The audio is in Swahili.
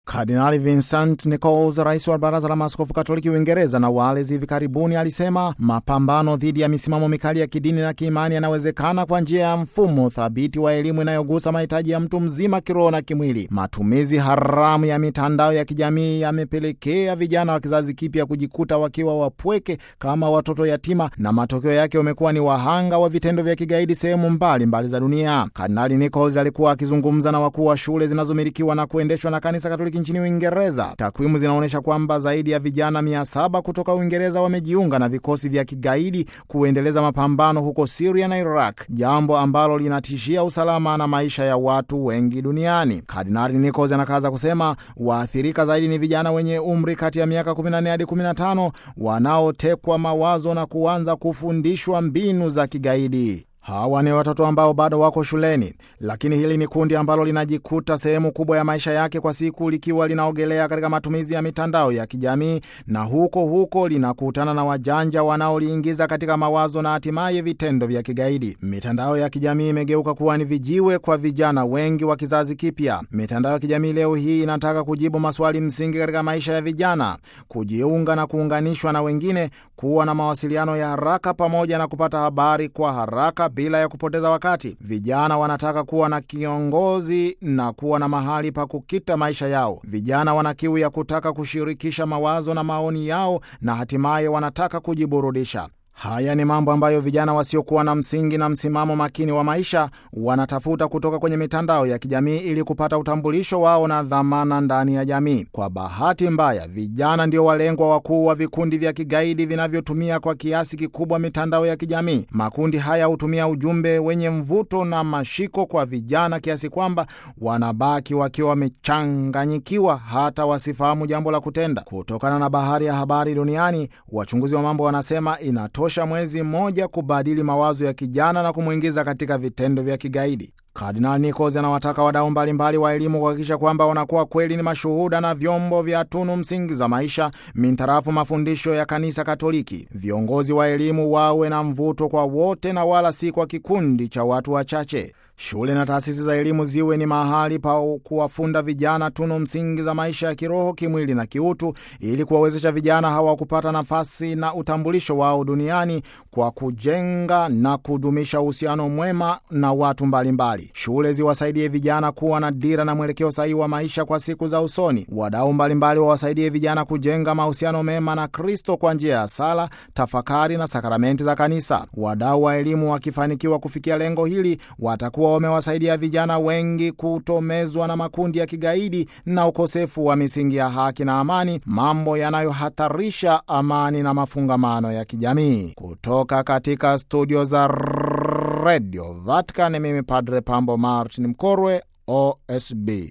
Kardinali Vincent Nichols, rais wa baraza la maaskofu katoliki Uingereza na Wales, hivi karibuni alisema mapambano dhidi ya misimamo mikali ya kidini na kiimani yanawezekana kwa njia ya mfumo thabiti wa elimu inayogusa mahitaji ya mtu mzima kiroho na kimwili. Matumizi haramu ya mitandao ya kijamii yamepelekea vijana wa kizazi kipya kujikuta wakiwa wapweke kama watoto yatima, na matokeo yake wamekuwa ni wahanga wa vitendo vya kigaidi sehemu mbalimbali za dunia. Kardinali Nichols alikuwa akizungumza na wakuu wa shule zinazomilikiwa na kuendeshwa na kanisa katoliki nchini Uingereza. Takwimu zinaonyesha kwamba zaidi ya vijana mia saba kutoka Uingereza wamejiunga na vikosi vya kigaidi kuendeleza mapambano huko Siria na Iraq, jambo ambalo linatishia usalama na maisha ya watu wengi duniani. Kardinali Nichols anakaza kusema waathirika zaidi ni vijana wenye umri kati ya miaka 14 hadi 15 wanaotekwa mawazo na kuanza kufundishwa mbinu za kigaidi. Hawa ni watoto ambao bado wako shuleni, lakini hili ni kundi ambalo linajikuta sehemu kubwa ya maisha yake kwa siku likiwa linaogelea katika matumizi ya mitandao ya kijamii, na huko huko linakutana na wajanja wanaoliingiza katika mawazo na hatimaye vitendo vya kigaidi. Mitandao ya kijamii imegeuka kuwa ni vijiwe kwa vijana wengi wa kizazi kipya. Mitandao ya kijamii leo hii inataka kujibu maswali msingi katika maisha ya vijana: kujiunga na kuunganishwa na wengine, kuwa na mawasiliano ya haraka, pamoja na kupata habari kwa haraka bila ya kupoteza wakati. Vijana wanataka kuwa na kiongozi na kuwa na mahali pa kukita maisha yao. Vijana wana kiu ya kutaka kushirikisha mawazo na maoni yao, na hatimaye wanataka kujiburudisha. Haya ni mambo ambayo vijana wasiokuwa na msingi na msimamo makini wa maisha wanatafuta kutoka kwenye mitandao ya kijamii ili kupata utambulisho wao na dhamana ndani ya jamii. Kwa bahati mbaya, vijana ndio walengwa wakuu wa vikundi vya kigaidi vinavyotumia kwa kiasi kikubwa mitandao ya kijamii. Makundi haya hutumia ujumbe wenye mvuto na mashiko kwa vijana kiasi kwamba wanabaki wakiwa wamechanganyikiwa, hata wasifahamu jambo la kutenda. Kutokana na bahari ya habari duniani, wachunguzi wa mambo wanasema inatosha mwezi mmoja kubadili mawazo ya kijana na kumwingiza katika vitendo vya kigaidi. Kardinal Nichols anawataka wadau mbalimbali wa elimu kuhakikisha kwamba wanakuwa kweli ni mashuhuda na vyombo vya tunu msingi za maisha mintarafu mafundisho ya Kanisa Katoliki. Viongozi wa elimu wawe na mvuto kwa wote na wala si kwa kikundi cha watu wachache. Shule na taasisi za elimu ziwe ni mahali pa kuwafunda vijana tunu msingi za maisha ya kiroho, kimwili na kiutu, ili kuwawezesha vijana hawa kupata nafasi na utambulisho wao duniani kwa kujenga na kudumisha uhusiano mwema na watu mbalimbali. Shule ziwasaidie vijana kuwa na dira na mwelekeo sahihi wa maisha kwa siku za usoni. Wadau mbalimbali wawasaidie vijana kujenga mahusiano mema na Kristo kwa njia ya sala, tafakari na sakramenti za Kanisa. Wadau wa elimu wakifanikiwa kufikia lengo hili watakuwa wamewasaidia vijana wengi kutomezwa na makundi ya kigaidi na ukosefu wa misingi ya haki na amani, mambo yanayohatarisha amani na mafungamano ya kijamii. Kutoka katika studio za Radio Vatican, mimi Padre Pambo Martin Mkorwe, OSB.